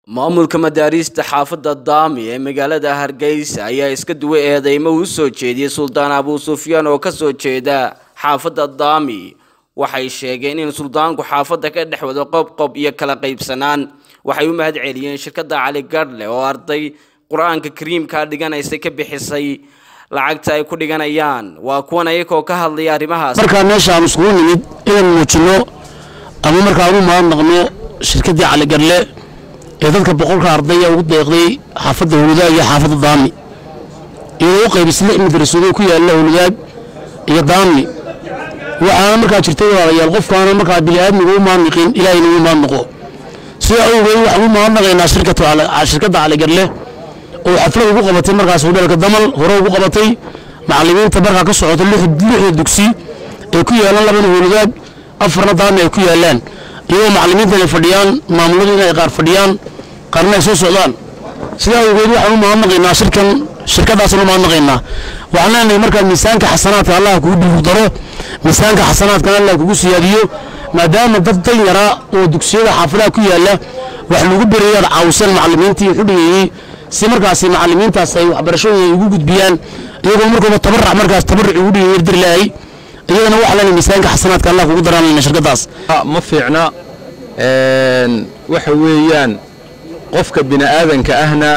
maamulka madaariista xaafadda daami ee magaalada hargeysa ayaa iska duwa eedeymo u soo jeediyey suldaan abuu sufyaan oo kasoo jeeda xaafadda daami waxay sheegeen in suldaanku xaafadda ka dhex wado qobqob iyo kala qaybsanaan waxay u mahad celiyeen shirkadda cali gadhle oo arday qur-aanka kariimkaa dhiganaysa ka bixisay lacagta ay ku dhiganayaan waa kuwan ayagoo ka hadlaya arrimahaas markaa meesha aan iskugu nimid inaan muujinno ama markaa ugu mahadnaqno shirkaddii caligadle ee dadka boqolka ardaya ugu deeqday xaafadda howladaag iyo xaafadda daami iyadoo u qaybisay lix madrasadoo ku yaalla howladaag iyo daami waxaana markaa jirtay walaalayaal qofkaana markaa bini'aadmiga u mahadnaqin ilaahayna ugu mahadnaqo sidaa awgeed waxaan u mahadnaqaynaa shirkadda caligadle oo xaflad ugu qabatay markaas hudheelka damal hore ugu qabatay macallimiinta markaa ka socota lixda dugsi ay ku yaalaan labana howladaag afarna daami ay ku yaalaan iyagoo macallimiintan ay fadhiyaan maamuladu inay qaar fadhiyaan qaarna ay soo socdaan sidaa awgeed waxaan u mahadnaqaynaa shirkan shirkadaasaan u mahadnaqaynaa waxaan leenahay markaa miisaanka xasanaadka allah kugu dhiigu daro miisaanka xasanaadkana allah kugu siyaadiyo maadaama dad dan yaraa oo dugsiyada xaafadaha ku yaalla wax lagu berayaad caawiseen macallimiintii xudhigayey si markaasi macallimiintaas ay waxbarashadooda ugu gudbiyaan iyagoo markooba tabarac markaas tabaruc ugu dhigay dir lahay iyadana waxaa leenahay miisaanka xasanaadka allah kugu daraan shirkadaas ma fiicna waxa weeyaan qofka bini'aadanka ahna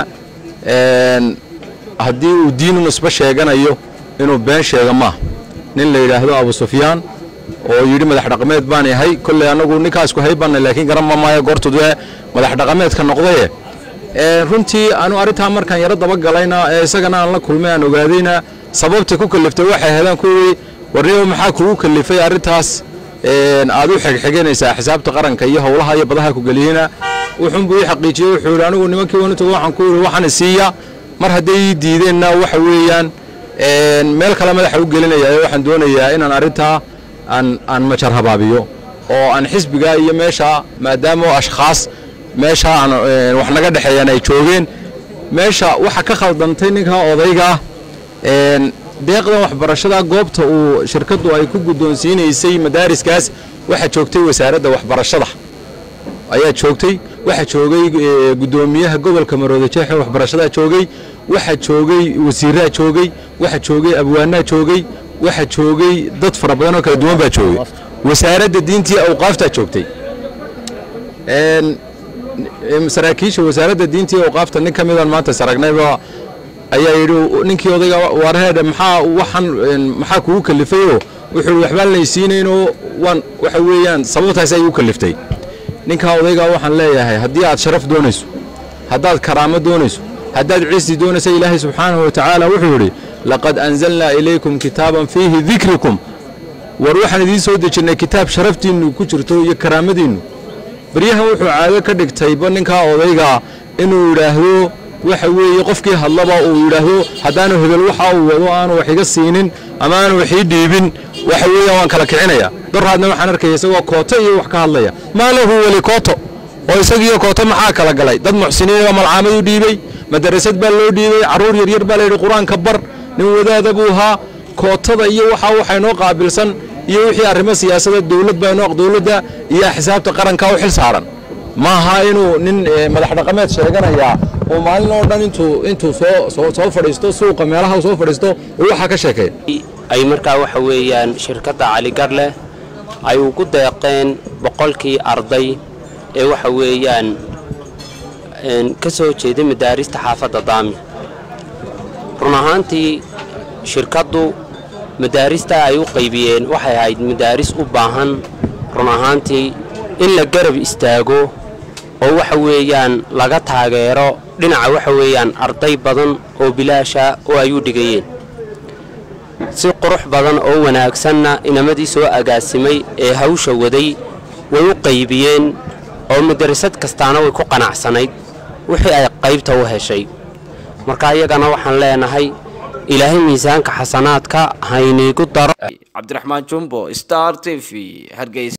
haddii uu diinu nisbo sheeganayo inuu been sheega maaha nin la yidhaahdo abu sufyaan oo yidhi madax dhaqameed baan yahay kolley annagu ninkaasku haybanna laakiin garan ma maayo goortudee madax dhaqameedka noqdaye runtii anu arrintaa markaan yaro dabagalayna ee isagana aan la kulmay aan ogaadayna sababta ku kaliftay waxay heleen kuwii warniyo maxaa kugu kalifay arrintaas aad u xegxeganaysaa xisaabta qaranka iyo howlaha iyo badaha ku geliyena wuxuunbuu ii xaqiijiyey wuxuu yidhi anigu nimankii wanutoga waxaan ku yidhi waxaan siiya mar hadday ii diideenna waxa weeyaan meel kale madaxa u gelinaya waxaan doonayaa inaan arrintaa aan aan majar habaabiyo oo aan xisbiga iyo meesha maadaama ashkhaas meesha aan wax naga dhexeeyaan ay joogeen meesha waxa ka khaldantay ninkaa odayga deeqdan waxbarashada goobta uu shirkaddu ay ku guddoonsiinaysay madaariskaas waxaa joogtay wasaaradda waxbarashada ayaa joogtay waxaa joogay guddoomiyaha gobolka marooda jeexe waxbarashadaa joogay waxaa joogay wasiiraa joogay waxaa joogay abwaanaa joogay waxaa joogay dad fara badan oo kala duwan baa joogay wasaaradda diintii awqaaftaa joogtay saraakiisha wasaaradda diintii awqaafta nin ka midaan maanta saragnayba ayaa yidhi ninkii odayga warheedhe maxaa waxan maxaa kugu kalifayoo wuxuu waxbaan laysiinaynoo waan waxa weeyaan sababtaas ay u kaliftay ninkaa odayga waxaan leeyahay haddii aad sharaf doonayso haddaad karaamo doonayso haddaad ciisi doonaysa ilaahay subxaanahu wa tacaala wuxuu yidhi laqad anzalnaa ilaykum kitaaban fiihi dikrikum war waxaan idiin soo dejinnay kitaab sharaftiinnu ku jirto iyo karaamadiinnu baryahan wuxuu caado ka dhigtayba ninkaa odaygaa inuu yidhaahdo waxa weeye qofkii hadlaba uu yidhaahdo haddaanu hebel waxa uu wado aanu wax iga siinin ama aanu wax ii dhiibin waxa weeyaan waan kala kicinaya doraadna waxaan arkaya isagoo kooto iyo wax ka hadlaya maa lahu weli kooto oo isagiiyo kooto maxaa kala galay dad muxsiniinoo malcaamad u dhiibey madarasad baa loo dhiibey carruur yaryar baa layidhi qur-aanka bar nin wadaada buu ahaa kootada iyo waxa waxay noo qaabilsan iyo wixii arrimo siyaasada dowlad baa inoo dowladda iyo xisaabta qaranka u xil saaran ma aha inuu nin madax dhaqameed sheeganayaa oo maalin oo dhan intuu intuu soo soo fadhiisto suuqa meelaha soo fadhiisto oo waxaa ka sheekeeya ay markaa waxa weeyaan shirkadda caligarle ay ugu deeqeen boqolkii arday ee waxa weeyaan ka soo jeeday madaarista xaafadda daami run ahaantii shirkaddu madaarista ay u qaybiyeen waxay ahayd madaaris u baahan run ahaantii in la garab istaago oo waxa weeyaan laga taageero dhinaca waxa weeyaan arday badan oo bilaasha oo ay u dhigayeen si qurux badan oo wanaagsanna inamadii soo agaasimay ee hawsha waday way u qaybiyeen oo madarasad kastaana way ku qanacsanayd wixii ay qaybta u heshay marka iyagana waxaan leenahay ilaahay miisaanka xasanaadka hayniigu daro cabdiraxmaan jumbo star t v hargeysa